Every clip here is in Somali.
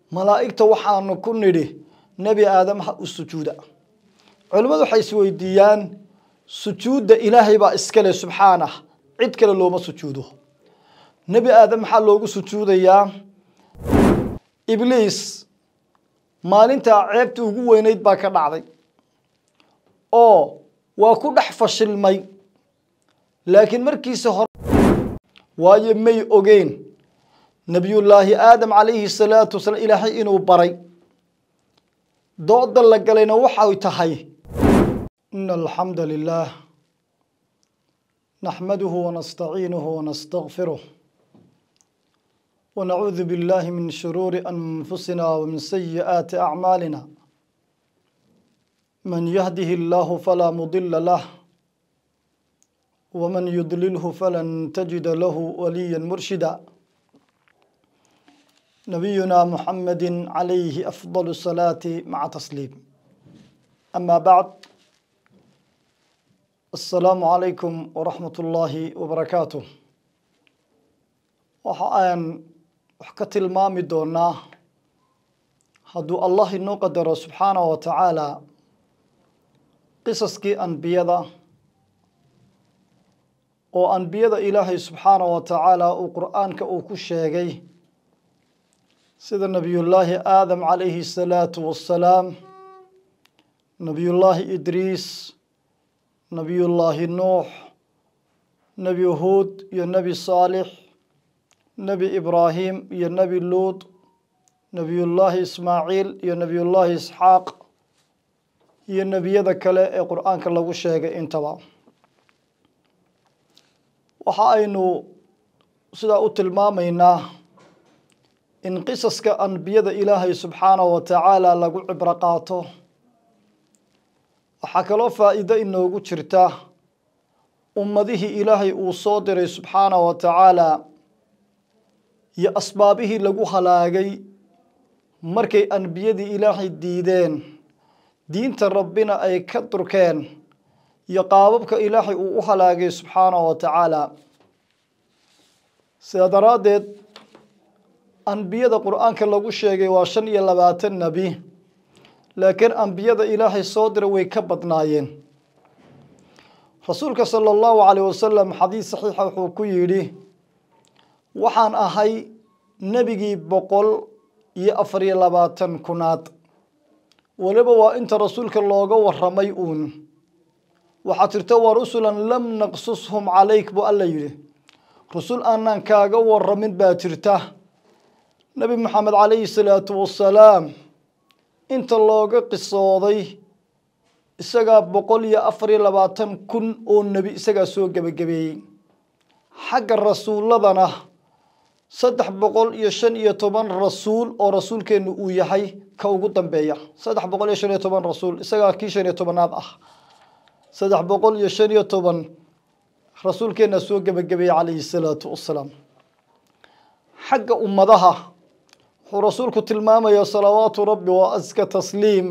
malaa'igta waxaanu ku nidhi nebi aadam ha u sujuuda culimmadu waxay isweydiiyaan sujuudda ilaahay baa iskale subxaanah cid kale looma sujuudo nebi aadam maxaa loogu sujuudayaa ibliis maalintaa ceebtii ugu weynayd baa ka dhacday oo waa ku dhex fashilmay laakiin markiisa hore waayo may ogeyn nebiyullaahi aadam calayhi salaatu wasalaam ilaahay inuu baray dooda la galayna waxay tahay ina alxamda lilah naxmaduhu wanastaciinuhu wanastakfiruh ونعوذ بالله من شرور أنفسنا ومن سيئات أعمالنا من يهده الله فلا مضل له ومن يضلله فلن تجد له وليا مرشدا نبينا محمد عليه أفضل الصلاة مع تسليم أما بعد السلام عليكم ورحمة الله وبركاته وحان wax ka tilmaami doonaa hadduu allah inoo qadaro subxaanah wa tacaala qisaskii ambiyada oo ambiyada ilaahay subxaanah wa tacaala uu qur'aanka uu ku sheegay sida nebiyullaahi aadam calayhi salaatu wassalaam nebiyullaahi idriis nebiyullaahi nuux nebi huud iyo nebi saalix nebi ibraahim iyo nebi luud nebiyullaahi ismaaciil iyo nebiyullaahi isxaaq iyo nebiyada kale ee qur'aanka lagu sheegay intaba waxa aynu sidaa u tilmaamaynaa in qisaska ambiyada ilaahay subxaanahu wa tacaala lagu cibro qaato waxaa kaloo faa'iido inoogu jirta ummadihii ilaahay uu soo diray subxaanahu wa tacaala iyo asbaabihii lagu halaagay markay anbiyadii ilaahay diideen diinta rabbina ay ka durkeen iyo qaababka ilaahay uu u halaagay subxaanahu wa tacaala sidaa daraaddeed ambiyada qur'aanka lagu sheegay waa shan iyo labaatan nebi laakiin ambiyada ilaahay soo diray way ka badnaayeen rasuulka sala allahu calayh wasalam xadiis saxiixa wuxuu ku yidhi waxaan ahay nebigii boqol iyo afar iyo labaatan kunaad weliba waa inta rasuulka looga warramay uun waxaa jirta waa rusulan lam naqsushum calayk buu alla yidhi rusul aanaan kaaga warramin baa jirta nebi maxamed calayhi salaatu wassalaam inta looga qisooday isagaa boqol iyo afar iyo labaatan kun oo nebi isagaa soo gebagabeeyey xagga rasuulladana saddex boqol iyo shan iyo toban rasuul oo rasuulkeennu uu yahay ka ugu dambeeya saddex boqol iyo shan iyo toban rasuul isagaa kii shan iyo tobanaad ah saddex boqol iyo shan iyo toban rasuulkeenna soo gebagabeeyey calayhi salaatu wassalaam xagga ummadaha wuxuu rasuulku tilmaamayaa salawaatu rabbi wa aska tasliim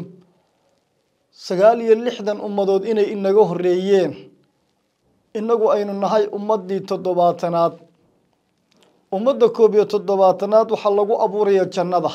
sagaal iyo lixdan ummadood inay inaga horreeyeen innagu aynu nahay ummaddii toddobaatanaad ummadda koob iyo toddobaatanaad waxaa lagu abuuraya jannada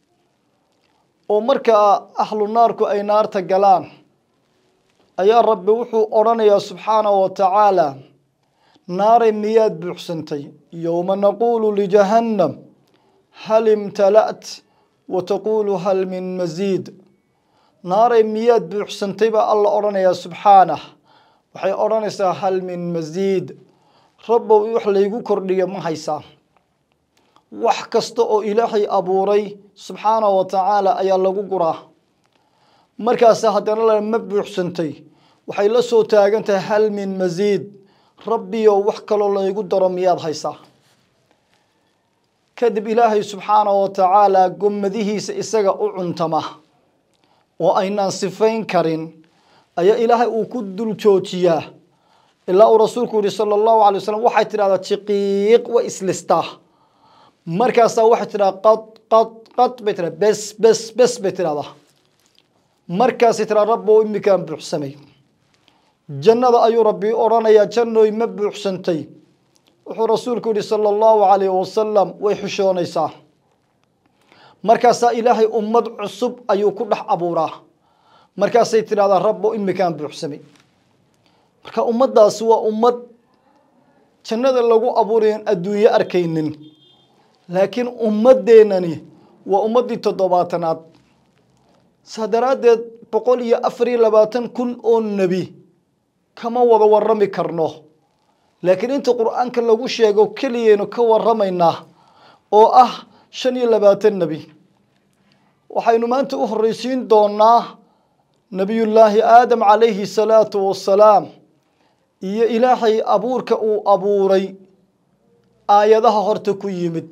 oo markaa ahlu naarku ay naarta galaan ayaa rabbi wuxuu odhanayaa subxaanahu wa tacaala naaray miyaad buuxsantay yowma naquulu lijahannam hal imtala'at wa taquulu hal min masiid naaray miyaad buuxsantay baa alla odhanayaa subxaanah waxay odhanaysaa hal min masiid rabbow wax laygu kordhiya ma haysaa wax kasta oo ilaahay abuuray subxaanahu wa tacaala ayaa lagu guraa markaasa haddana la ma buuxsantay waxay la soo taagan tahay hal min masiid rabbiyow wax kaloo laygu daro miyaad haysaa kadib ilaahay subxaanahu wa tacaala gommadihiisa isaga u cuntama oo aynaan sifayn karin ayaa ilaahay uu ku dul joojiyaa ilaa uu rasuulku yihi sala allahu alay wasalam waxay tidhahdaa jiqiiq way islistaa markaasaa waxay tidhahdaa qad qad qad bay tidhahda bes bes bes bay tidhahdaa markaasay tidhahda rabbo imikaan buuxsamay jannada ayuu rabbi odhanayaa jannooy ma buuxsantay wuxuu rasuulku yihi sala allahu calayh wasalam way xishoonaysaa markaasaa ilaahay ummad cusub ayuu ku dhex abuuraa markaasay tidhahdaa rabbo imikaan buuxsamay marka ummaddaasi waa ummad jannada lagu abuurayan adduunyo arkaynin laakiin ummaddeenani waa ummaddii toddobaatanaad saa daraaddeed boqol iyo afar iyo labaatan kun oo nebi kama wada warrami karno laakiin inta qur-aanka lagu sheego keliyaynu ka warramaynaa oo ah shan iyo labaatan nebi waxaynu maanta u horreysiin doonaa nebiyullaahi aadam calayhi salaatu wassalaam iyo ilaahay abuurka uu abuuray aayadaha horta ku yimid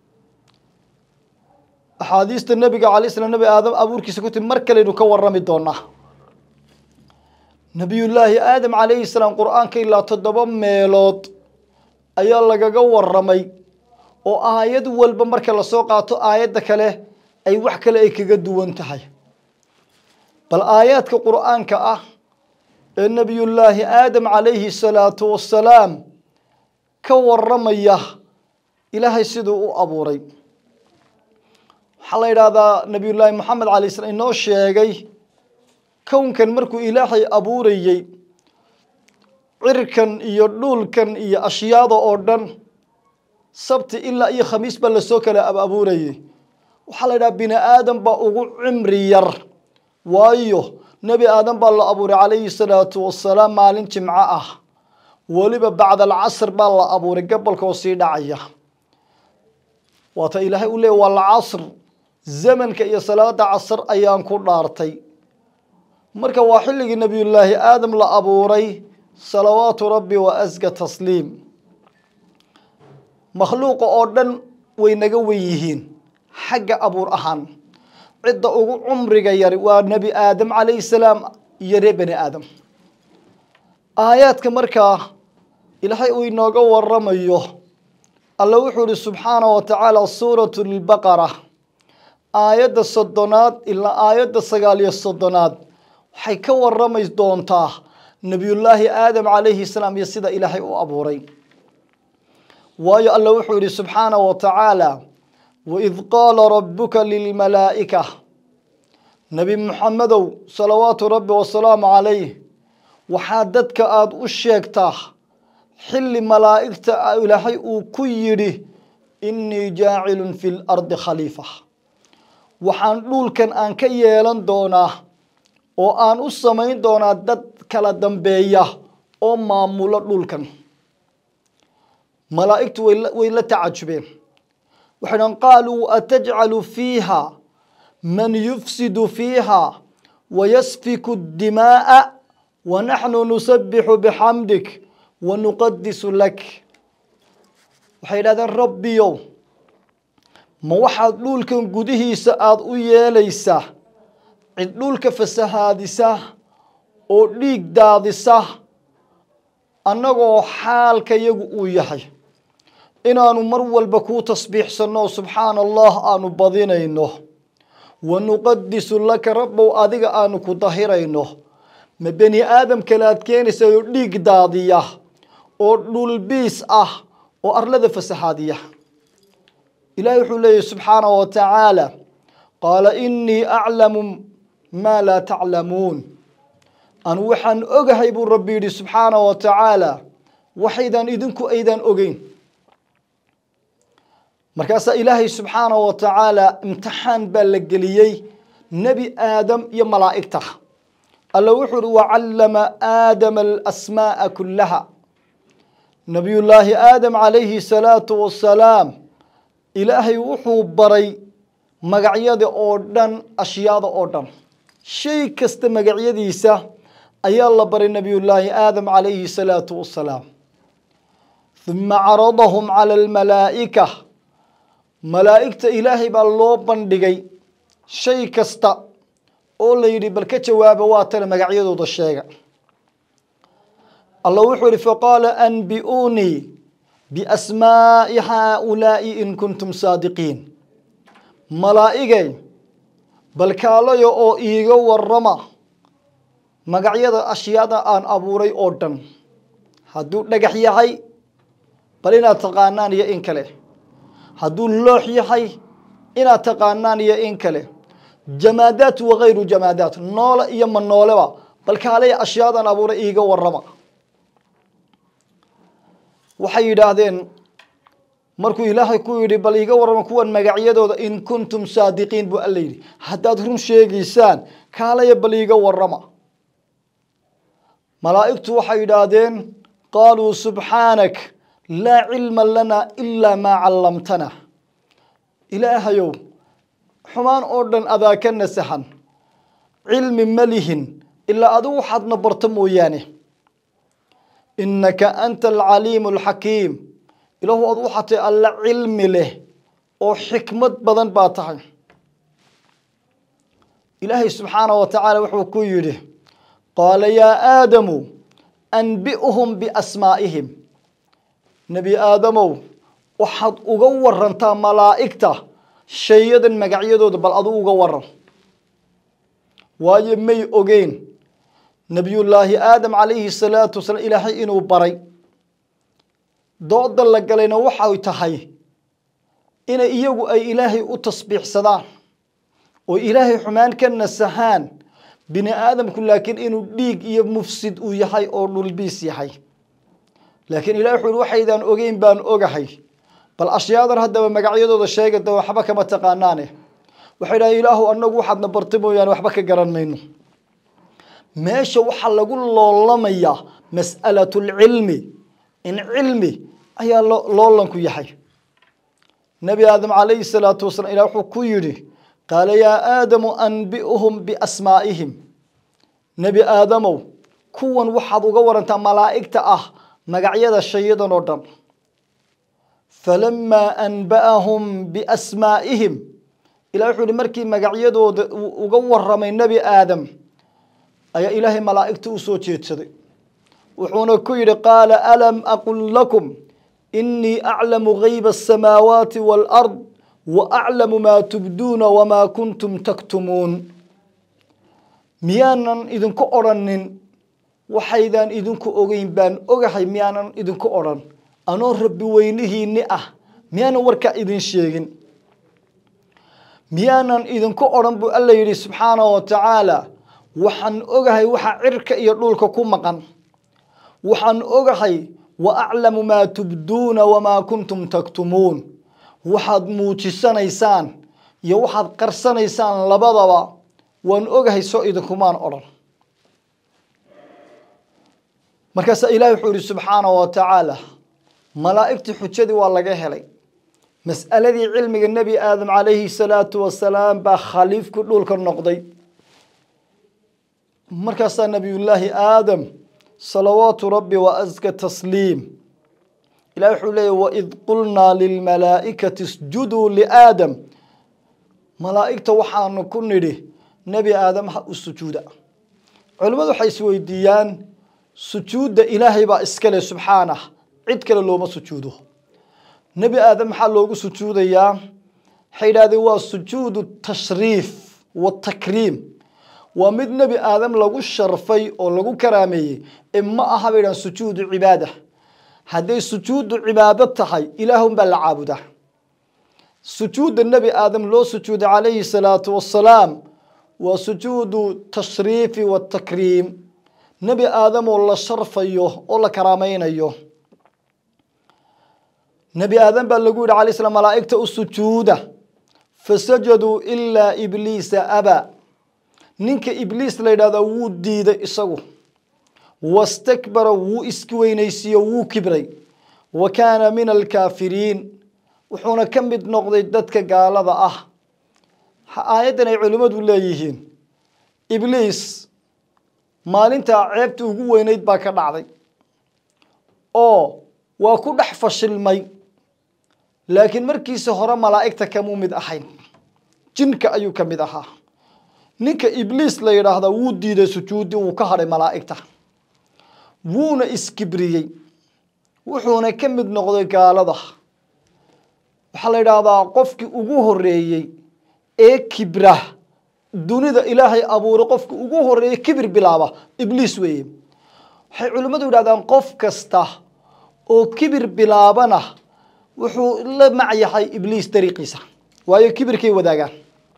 axaadiista nebiga calay slam nebi aadam abuurkiisa ku timid mar kaleynu ka warrami doonaa nebiyullaahi aadam calayhi salaam qur-aanka ilaa toddoba meelood ayaa lagaga warramay oo aayad walba marka lasoo qaato aayadda kale ay wax kale ay kaga duwan tahay bal aayaadka qur-aanka ah ee nebiyullaahi aadam calayhi salaatu wassalaam ka warramaya ilaahay siduu u abuuray waxaa la yidhaahdaa nebiyullaahi moxamed calay slam inoo sheegay kownkan markuu ilaahay abuurayey cirkan iyo dhulkan iyo ashyaada oo dhan sabti ilaa iyo khamiis baa lasoo kala abuurayey waxaa la yidhaha bini aadam baa ugu cimri yar waayo nebi aadam baa la abuuray calayhi salaatu wassalaam maalin jimco ah weliba bacda alcasr baa la abuuray gabolkoo sii dhacaya waata ilaahay u leey waa lcasr zamanka iyo salaada casr ayaan ku dhaartay marka waa xilligii nebiyullaahi aadam la abuuray salawaatu rabbi wa asga tasliim makhluuqa oo dhan way naga wen yihiin xagga abuur ahaan cidda ugu cumriga yari waa nebi aadam calayhi salaam iyo reer bani aadam aayaadka markaa ilaahay uu inooga waramayo alla wuxuu ihi subxaana wa tacaala suuratu lbaqara aayadda soddonaad ilaa aayadda sagaal iyo soddonaad waxay ka warramay doontaa nebiyullaahi aadam calayhi salaam iyo sida ilaahay u abuuray waayo alla wuxuu yihi subxaana wa tacaala waid qaala rabbuka lilmalaa'ika nebi muxamedow salawaatu rabbi wasalaamu calayh waxaa dadka aada u sheegtaa xilli malaa'igta ilaahay uu ku yidhi innii jaacilun fi lardi khaliifa waxaan dhulkan aan ka yeelan doonaa oo aan u samayn doonaa dad kala dambeeya oo maamulo dhulkan malaa'igtu way la tacajubeen waxay dhan qaaluu atajcalu fiiha man yufsidu fiiha wayasfiku اdimaa'a wanaxnu nusabixu bixamdik wanuqadisu lak waxay yidhahdeen rabbiyow ma waxaad dhulkan gudihiisa aada u yeelaysaa cid dhulka fasahaadisa oo dhiig daadisa annagoo xaalka yagu uu yahay inaanu mar walba kuu tasbiixsanno subxaana allah aanu badinayno wanuqadisu laka rabbow adiga aanu ku dahirayno ma beni aadam kale aad keenaysa oo dhiig daadiya oo dhulbiis ah oo arlada fasahaadiya ilahi wuxuu leeyahy subxaanaه wa tacaala qaala inii aclamu maa laa taclamuun anu waxaan ogahay buu rabbi yidhi subxaanaه wa tacaala waxaydan idinku aydan ogeyn markaasaa ilaahay subxaanaه wa tacaala imtixaan baa la geliyey nebi aadam iyo malaa'igta alla wuxuu uhi wacallama aadama alasmaaءa kulaha nabiyullaahi aadam calayhi salaatu wasalaam ilaahay wuxuu baray magacyada oo dhan ashyaada oo dhan shay kasta magacyadiisa ayaa la baray nebiyullaahi aadam calayhi salaatu wasalaam huma caradahum cala almalaa'ika malaa'igta ilaahay baa loo bandhigay shay kasta oo la yidhi bal ka jawaaba waa tana magacyadooda sheega allah wuxuu yihi faqaala anbi'uunii biasmaa'i haaulaa'i in kuntum saadiqiin malaa'igay bal kaalayo oo iiga warrama magacyada ashyaada aan abuuray oo dhan hadduu dhagax yahay bal inaad taqaanaan iyo in kale hadduu loox yahay inaad taqaanaan iyo in kale jamaadaat wakayru jamaadaat noole iyo ma nooleba bal kaalay ashyaadan abuuray iiga warrama waxay yidhaahdeen markuu ilaahay ku yidhi bal iiga warrama kuwan magacyadooda in kuntum saadiqiin buu alla yidhi haddaad run sheegaysaan kaalaya bal iiga warrama malaa'igtu waxay yidhaahdeen qaaluu subxaanak laa cilma lana ilaa maa callamtana ilaahayow xumaan oo dhan adaa ka nasahan cilmi ma lihin ilaa adigu waxaadna barto mooyaane innaka anta alcaliimu alxakiim ilaahu adu waxaa tahay alla cilmi leh oo xikmad badan baa tahay ilaahay subxaanahu wa tacaala wuxuu ku yidhi qaala yaa aadamu anbi'hum biasmaa'ihim nebi aadamow waxaad uga warantaa malaa'igta shayadan magacyadooda bal adu uga waran waayo may ogeyn nebiyullaahi aadam calayhi salaatu wasalaam ilaahay inuu baray dooda la galayna waxay tahay inay iyagu ay ilaahay u tasbiixsadaan oo ilaahay xumaan ka nasahaan bini aadamku laakiin inuu dhiig iyo mufsid uu yahay oo dhulbiis yahay laakiin ilahi wuxu uhi waxaydaan ogeyn baan ogahay bal ashyaadan haddaba magacyadooda sheegada waxba kama taqaanaane waxay dhahay ilaahu anagu waxaadna bartay mooyaane waxba ka garan mayno meesha waxaa lagu loolamayaa mas'alatu lcilmi in cilmi ayaa loolanku yahay nebi aadam calayhi salaatu wasalaam ilah wuxuu ku yidhi qaala yaa aadamu anbi'hum biasmaa'ihim nebi aadamow kuwan waxaad uga warantaa malaa'igta ah magacyada shayadan oo dhan falamaa anba'ahum biasmaa'ihim ilah wuxuu yihi markii magacyadooda uga waramay nebi aadam ayaa ilaahay malaa'igta u soo jeedsaday wuxuuna ku yidhi qaala alam aqul lakum inii aclamu gayba asamaawaati waalard wa aclamu maa tubduuna wamaa kuntum taktumuun miyaanan idinku odrhanin waxaydaan idinku ogeyn baan ogahay miyaanan idinku odrhan anoo rabbi weynihiinni ah miyaanan warkaa idin sheegin miyaanan idinku odhan buu alla yidhi subxaanahu wa tacaala waxaan ogahay waxa cirka iyo dhulka ku maqan waxaan ogahay wa aclamu maa tubduuna wamaa kuntum taktumuun waxaad muujisanaysaan iyo waxaad qarsanaysaan labadaba waan ogahay soo idinkumaan odhan markaasaa ilahi wuxuu yihi subxaanahu wa tacaala malaa'igtii xujadii waa laga helay mas'aladii cilmiga nebi aadam calayhi salaatu wasalaam baa khaliifku dhulka noqday markaasaa nebiyullaahi aadam salawaatu rabbi wa aska tasliim ilahi wuxuu leeyay waid qulnaa lilmalaa'ikati isjuduu liaadam malaa'igta waxaanu ku nidhi nebi aadam ha u sujuuda culimmadu waxay isweydiiyaan sujuudda ilaahay baa iskale subxaanah cid kale looma sujuudo nebi aadam maxaa loogu sujuudayaa waxay yidhahdeen waa sujuudu tashriif watakriim waa mid nebi aadam lagu sharfay oo lagu karaameeyey ee ma aha bay dhahan sujuudu cibaada hadday sujuudu cibaado tahay ilaahun baa la caabudaa sujuudda nebi aadam loo sujuuday calayhi salaatu wassalaam waa sujuudu tashriifi watakriim nebi aadam oo la sharfayo oo la karaamaynayo nebi aadam baa lagu yidhi alay slam malaa'igta u sujuuda fasajaduu ilaa ibliisa abaa ninka ibliis la yidhahdaa wuu diiday isagu wastakbara wuu iski weynaysiiyo wuu kibray wa kaana min alkaafiriin wuxuuna ka mid noqday dadka gaalada ah aayaddan ay culimmadu leeyihiin ibliis maalintaa ceebta ugu weynayd baa ka dhacday oo waa ku dhex fashilmay laakiin markiisa hore malaa'igta kamuu mid ahayn jinka ayuu ka mid ahaa ninka ibliis la yidhaahdaa wuu diiday sujuudi wuu ka hadhay malaa'igta wuuna iskibriyey wuxuuna ka mid noqday gaalada waxaa la yidhaahdaa qofkii ugu horeeyey ee kibra dunida ilaahay abuuray qofkii ugu horeeyey kibir bilaaba ibliis weeye waxay culimmadu yidhahdaan qof kasta oo kibir bilaabana wuxuu la macyahay ibliis dariiqiisa waayo kibirkay wadaagaan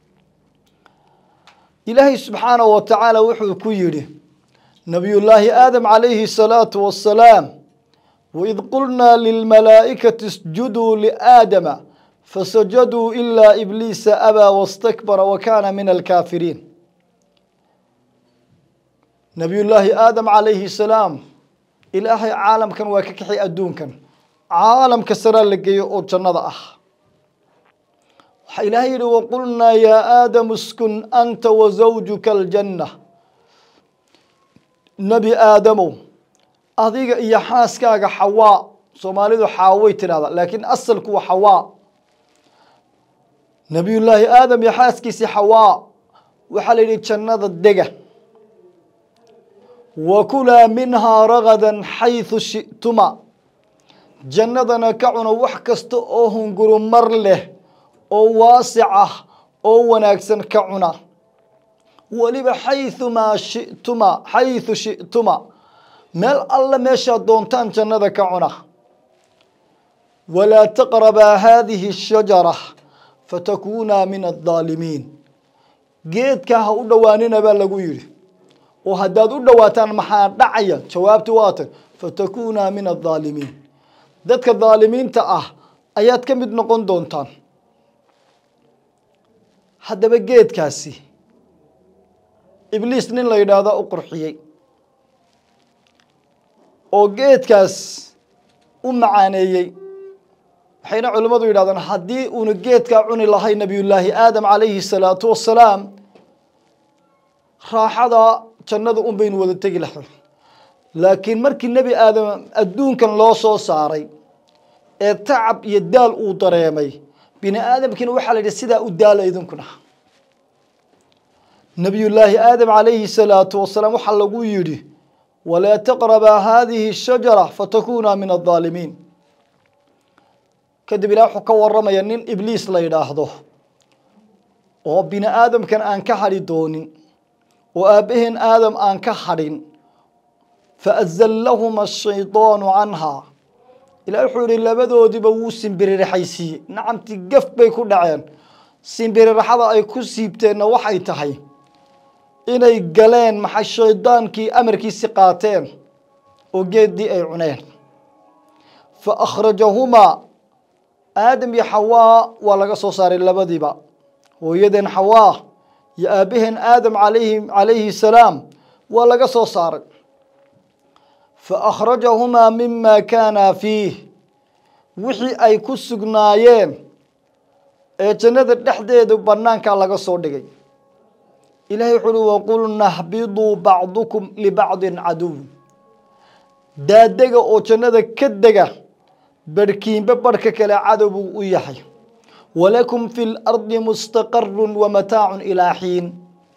ilaahay subxaanahu wa tacaala wuxuu ku yidhi nabiyullaahi aadam calayhi salaatu wassalaam waid qulnaa lilmalaa'ikati isjuduu liaadama fasajaduu ilaa ibliisa abaa wastakbara wa kaana min alkaafiriin nabiyullaahi aadam calayhi salaam ilaahay caalamkan waa ka kaxay adduunkan caalamka saraa la geeyo oo jannada ah waxaa ilaahay yidhi waqulnaa yaa aadamu iskun anta wa zawjuka aljanna nebi aadamow adiga iyo xaaskaaga xawaa soomaalidu xaaway tidhahdaa laakiin asalku waa xawaa nebiyullaahi aadam iyo xaaskiisii xawaa waxaa la yidhi jannada dega wa kulaa minhaa ragadan xaysu shi'tuma jannadana ka cuna wax kasta oo hungurumar leh oo waasic ah oo wanaagsan ka cuna weliba xayumaa shituma xaysu shi'tuma meel alle meeshaad doontaan jannada ka cuna walaa taqrabaa haadihi ashajara fatakuunaa min addaalimiin geedkaa ha u dhowaanina baa lagu yidhi oo haddaad u dhowaataan maxaa dhacaya jawaabti waatan fatakuunaa min addaalimiin dadka daalimiinta ah ayaad ka mid noqon doontaan haddaba geedkaasi ibliis nin la yidhaahdo u qurxiyey oo geedkaas u macaaneeyey waxayna culimmadu yidhahdaan haddii uuna geedkaa cuni lahay nebiyullaahi aadam calayhi salaatu wassalaam raaxada jannada un baynu wada tegi lahay laakiin markii nebi aadam adduunkan loo soo saaray ee tacab iyo daal uu dareemay bini aadamkiina waxaa la yidhi sidaa u daala idinkuna nebiyullaahi aadam calayhi salaatu wasalaam waxaa lagu yidhi walaa taqrabaa haadihi shajara fatakuunaa min addaalimiin kadib ilaah wuxuu ka waramaya nin ibliis la yidhaahdo oo bini aadamkan aan ka hadhi doonin oo aabbaheen aadam aan ka hadhin faazallahuma ashaydaanu canhaa ilaah wuxuu yihi labadoodiiba wuu simbiririxaysiiyey nacamti gaf bay ku dhaceen simbiririxada ay ku siibteenna waxay tahay inay galeen maxay shaydaankii amarkiisi qaateen oo geeddii ay cuneen fa akhrajahumaa aadam iyo xawaa waa laga soo saaray labadiiba hooyadeen xawaa iyo aabbaheen aadam alayhi calayhi salaam waa laga soo saaray fa akhrajahumaa mima kaanaa fiih wixii ay ku sugnaayeen ee jannada dhexdeedu bannaankaa laga soo dhigay ilahay wuxu uhi waqulna hbiduu bacdukum libacdin caduw daadega oo jannada ka dega barhkiinba barhka kale cadow buu u yahay walakum fi lardi mustaqarun wa mataacun ilaa xiin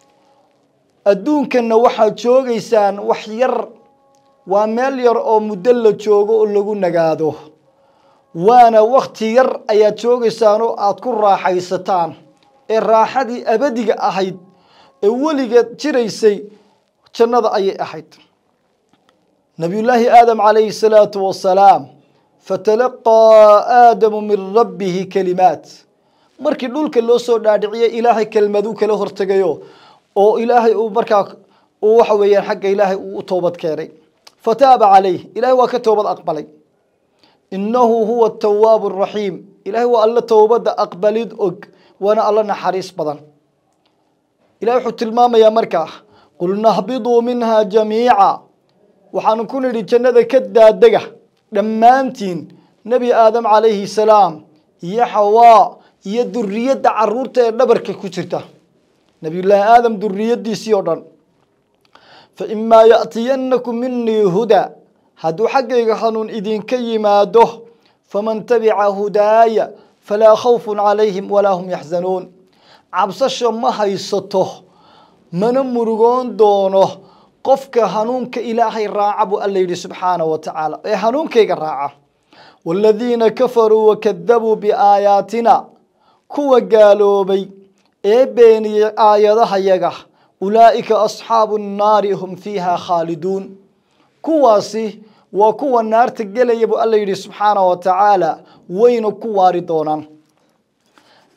adduunkanna waxaad joogaysaan wax yar waa meel yar oo muddo la joogo oo lagu nagaado waana wakti yar ayaad joogaysaan oo aada ku raaxaysataan ee raaxadii abadiga ahayd ee weligeed jiraysay jannada ayay ahayd nabiyullaahi aadam calayhi salaatu wasalaam fatalaqaa aadamu min rabbihi kelimaat markii dhulka loo soo dhaadhiciyey ilaahay kelmaduu kala hortegayo oo ilaahay uu markaa uu waxa weeyaan xagga ilaahay uu u toobad keenay fataaba calayh ilahay waa ka toobad aqbalay innahu huwa atawaabu araxiim ilahay waa alla towbadda aqbalid og waana alla naxariis badan ilahay wuxuu tilmaamayaa markaa qulna hbiduu minha jamiica waxaanu ku nidhi jannada ka daadega dhammaantiin nebi aadam calayhi salaam iyo xawaa iyo duriyadda caruurta ee dhabarka ku jirta nebiyullaahi aadam duriyaddiisii oo dhan fa imaa ya'tiyannakum minii huda hadduu xaggayga hanuun idinka yimaado faman tabica hudaaya falaa khawfun calayhim walaa hum yaxzanuun cabsasho ma haysato mana murugoon doono qofka hanuunka ilaahay raaca buu alla yidhi subxaanahu wa tacaala ee hanuunkayga raaca waaladiina kafaruu wakadabuu biaayaatina kuwa gaaloobay ee beeniyey aayadahayaga ulaa'ika asxaabu nnaari hum fiiha khaaliduun kuwaasi waa kuwa naarta gelaya buu alla yidhi subxaanahu wa tacaala wayna ku waari doonaan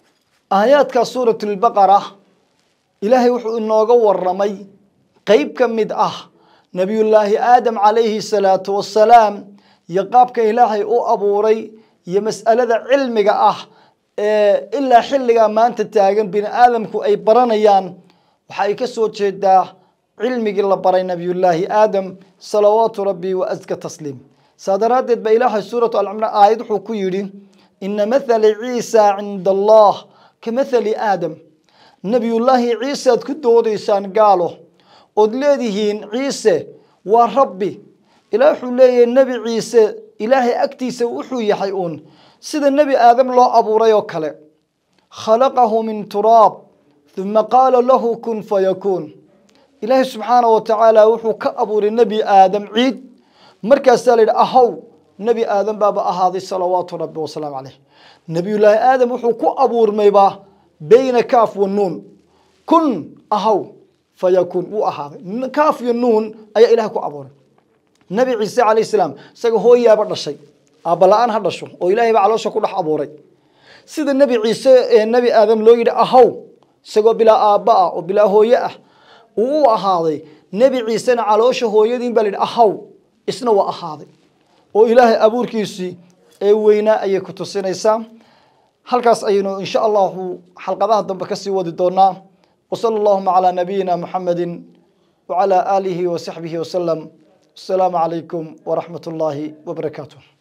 aayaadka suurat lbaqara ilaahay wuxuu inooga waramay qeyb ka mid ah nebiyullaahi aadam calayhi salaatu wassalaam iyo qaabka ilaahay u abuuray iyo mas'alada cilmiga ah ee ilaa xilligaa maanta taagan bini aadamku ay baranayaan waxa ay ka soo jeedaa cilmigii la baray nebiyullaahi aadam salawaatu rabbi wa aska tasliim saa daraaddeed ba ilaahay suuratu alcimraan aayad wuxuu ku yidhi ina mathali ciisa cinda allah ka mathali aadam nebiyullaahi ciise aad ku doodaysaan gaalo ood leedihiin ciise waa rabbi ilaah wuxuu leeyahay nebi ciise ilaahay agtiisa wuxuu yahay uun sida nebi aadam loo abuuray oo kale khalaqahu min turaab uma qaala lahu kun fayakuun ilaahay subxaanahu wa tacaala wuxuu ka abuuray nebi aadam ciid markaasaa la yidhi ahow nebi aadam baaba ahaaday salawaatu rabbi wasalaamu caleyh nebiyullaahi aadam wuxuu ku abuurmayba beyna kaaf wa nuun kun ahow fayakuun wuu ahaaday kaaf iyo nuun ayaa ilahay ku abuuray nebi ciise calayh salaam isaga hooyaaba dhashay aabala-aan ha dhasho oo ilaahay baa caloosha ku dhex abuuray sida nebi ciise ee nebi aadam loo yidhi ahow isagoo bilaa aabba ah oo bilaa hooye ah uu u ahaaday nebi ciisena caloosha hooyadiin baa la yidhi ahow isna waa ahaaday oo ilaahay abuurkiisii ee weynaa ayay ku tusinaysaa halkaas ayaynu insha allahu xalqadaha dambe kasii wadi doonaa وصلى اللهم على نبينا محمد وعلى آله وصحبه وسلم السلام عليكم ورحمة الله وبركاته